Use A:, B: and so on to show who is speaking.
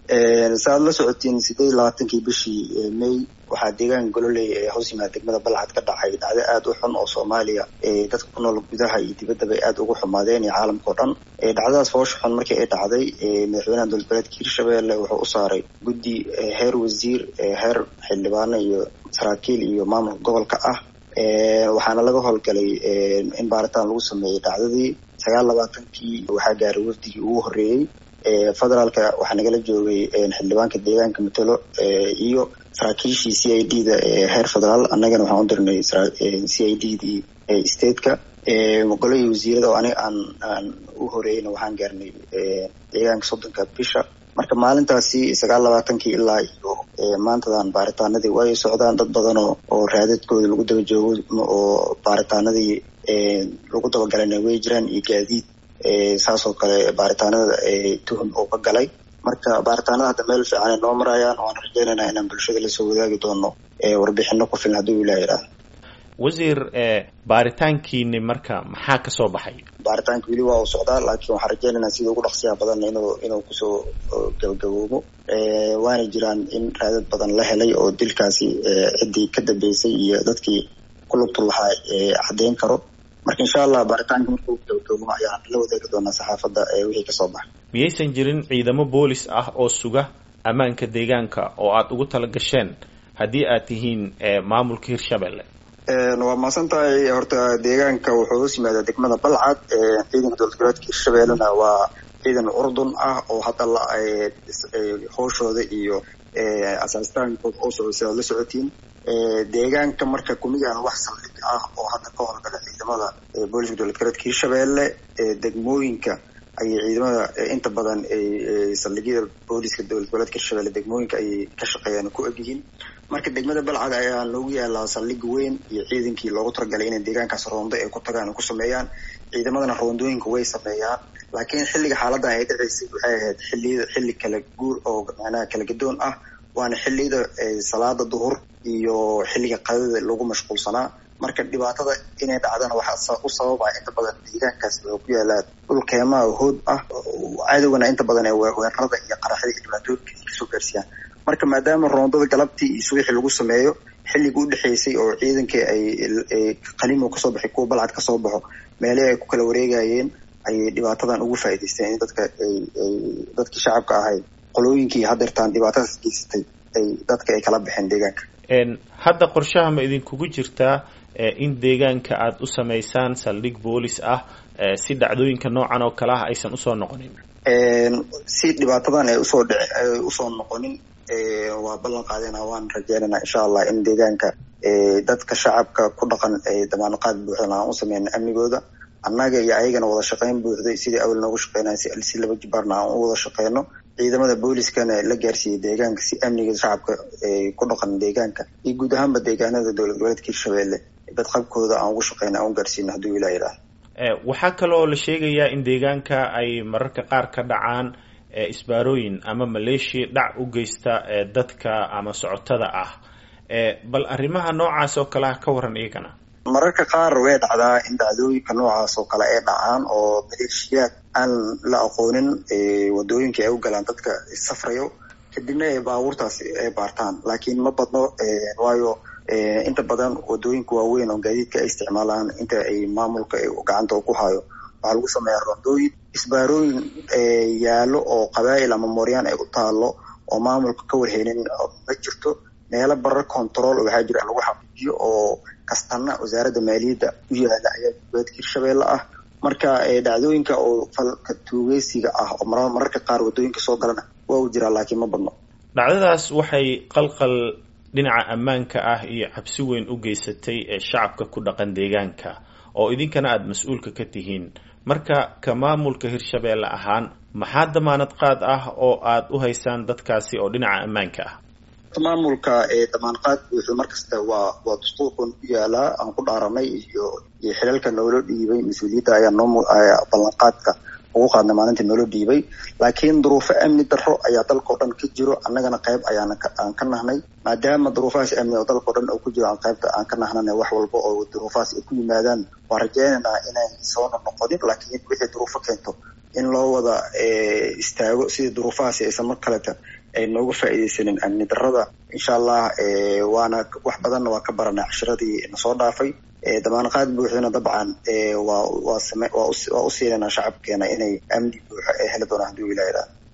A: saaad la socotiin sideed iyo labaatankii bishii may waxaa deegaanka gololey ee hoos yimaada degmada balcad ka dhacay dhacdo aada u xun oo soomaaliya dadka ku nool gudaha iyo dibadda bay aada ugu xumaadeen iyo caalamka o dhan dhacdadaas foosha xun markii ay dhacday madaxweynaha dowlad goboleedka hirshabelle wuxuu u saaray guddi heer wasiir heer xildhibaano iyo saraakiil iyo maamulka gobolka ah waxaana laga howlgalay in baaritaan lagu sameeyey dhacdadii sagaal labaatankii waxaa gaaray wafdigii ugu horreeyey federaalka waxaa nagala joogay xildhibaanka deegaanka matalo iyo saraakiishii c i d da heer federaal annagana waxaan u dirnay c i d dii stateka golihii wasiirada oo aniga aan aan u horeeyeyna waxaan gaarnay deegaanka soddonka bisha marka maalintaasi sagaal labaatankii ilaa iyo maantadan baaritaanadii way socdaan dad badan oo oo raadadkooda lagu daba joogo oo baaritaanadii lagu dabagalana way jiraan iyo gaadiid saasoo kale baaritaanada tuhum oo ka galay marka baaritaanada hadda meel fiican ay noo marayaan waan rajeynaynaa inaan bulshada lasoo wadaagi doono warbixino ku filan hadduu ilaah idhaah
B: wasiir baaritaankiini marka maxaa ka soo baxay
A: baaritaanka weli waa uu socdaa laakiin waxaan rajeynaynaa sida ugu dhaqsiyaha badan inuu inuu kusoo gabagaboobo waana jiraan in raadad badan la helay oo dilkaasi ciddii ka dambeysay iyo dadkii ku lugtu lahaa caddeyn karo marka insha allah baaritaanka markuu gabagaboobo ayaan la wadaagi doonaa saxaafadda wixii kasoo baxay
B: miyaysan jirin ciidamo boolis ah oo suga ammaanka deegaanka oo aada ugu tala gasheen haddii aad tihiin maamulka hirshabelle
A: waa mahadsan tahay horta deegaanka wuxuu hoos yimaadaa degmada balcad ciidanka dowlad goboleedka hirshabellena waa ciidan urdun ah oo hadda la hooshooda iyo asaastaankooda oo socda si aad la socotiin deegaanka marka kumiyaan wax saldhig ah oo hadda ka howlgala ciidamada booliska dowlad goboleedka hirshabelle degmooyinka ayay ciidamada inta badan saldhigyada booliska dowlad goboleedka hirshabelle degmooyinka ayay ka shaqeeyaan ku egyihiin marka degmada balcad ayaa loogu yaalaa saldhig weyn iyo ciidankii loogu talagalay inay deegaankaas roondo ay ku tagaan ku sameeyaan ciidamadana roondooyinka way sameeyaan laakiin xilliga xaaladan ay dhaceysay waxay ahayd xiliyada xilli kala guur oo macnaha kala gadoon ah waana xilliyada salaada duhur iyo xilliga qadada lagu mashquulsanaa marka dhibaatada inay dhacdana waxaa u sababaa inta badan deegaankaas wuxuu ku yaalaa dhul keemaha hood ah cadowgana inta badan ee weerarada iyo qaraxyada iyo dhibaatooyinka ay kasoo gaarsiiyaan marka maadaama roondada galabtii iyo subaxii lagu sameeyo xilliga udhexeysay oo ciidankii ay qalimo kasoo baxay kuwa balcad kasoo baxo meelihii ay ku kala wareegayeen ayay dhibaatadan ugu faa'iidaysteen in dadka ay dadkii shacabka ahay qolooyinkii hadeertaan dhibaatadaas geysatay ay dadka ay kala baxeen deegaanka
B: hadda qorshaha ma idinkugu jirtaa in deegaanka aada u samaysaan saldhig boolis ah si dhacdooyinka noocan oo kale ah aysan usoo noqonin
A: si dhibaatadan ay usoo dhic ay usoo noqonin waa ballan qaadena waan rajeynayna insha allah in deegaanka dadka shacabka ku dhaqan damaanaqaad buuxdan aan u sameyna amnigooda annaga iyo ayagana wada shaqeyn buuxday sidii awal noogu shaqeynaya si laba jibaarna aan u wada shaqeyno ciidamada booliskana la gaarsiiyey deegaanka si amniga shacabka ku dhaqan deegaanka iyo guud ahaanba deegaanada dowlad goboleedka hirshabelle badqabkooda aan ugu shaqeyna aan u gaarsiino hadduu ilah yidhaah
B: waxaa kaloo la sheegayaa in deegaanka ay mararka qaar ka dhacaan isbaarooyin ama maleeshiya dhac u geysta dadka ama socotada ah bal arrimaha noocaas oo kale ah ka waran iyagana
A: mararka qaar way dhacdaa in dhacdooyinka noocaas oo kale ay dhacaan oo maleeshiyaad aan la aqoonin wadooyinka ay u galaan dadka safrayo kadibna ay baabuurtaas ay baartaan laakiin ma badno waayo inta badan wadooyinka waaweyn oo gaadiidka ay isticmaalaan inta ay maamulka gacanta ku hayo waxaa lagu sameeyaa rondooyin isbaarooyin yaalo oo qabaa'il ama mooryaan ay u taalo oo maamulka ka warheynin ma jirto meelo barar control waxaa jira lagu xaqiijiyo oo kastana wasaaradda maaliyadda u yaala ayaa goboleedka hirshabelle ah marka dhacdooyinka oo falka tuugeysiga ah oo mararka qaar wadooyinka soo galana waa u jiraa laakiin ma badno
B: dhacdadaas waxay qalqal dhinaca ammaanka ah iyo cabsi weyn u geysatay ee shacabka ku dhaqan deegaanka oo idinkana aada mas-uulka ka tihiin marka ka maamulka hirshabelle ahaan maxaa damaanad qaad ah oo aada u haysaan dadkaasi oo dhinaca ammaanka ah
A: maamulka damaanqaad buuxu markasta waa waa dastuurkan ku yaalaa aan ku dhaaranay iyo iyo xilalka noola dhiibay mas-uuliyadda ayaa noo ballanqaadka ugu qaadnay maalintii noola dhiibay laakiin duruufo amni darro ayaa dalkao dhan ka jiro annagana qayb ayaana aan ka nahnay maadaama duruufahaas amni oo dalkao dhan oo ku jiro aan qaybta aan ka nahnana wax walba oo duruufahaas ay ku yimaadaan waan rajeynaynaa inay soona noqonin laakiin wixii duruufo keento in loo wada istaago sidii duruufahaasi aysan mar kaleta ay nooga faa'iidaysanin amni darrada insha allah waana wax badanna waa ka baranay cashiradii nasoo dhaafay damaanqaad buuxdana dabcan waa waa same waa u siinanaa shacabkeena inay amni buuxa ee heli doonaan hadduu ilaa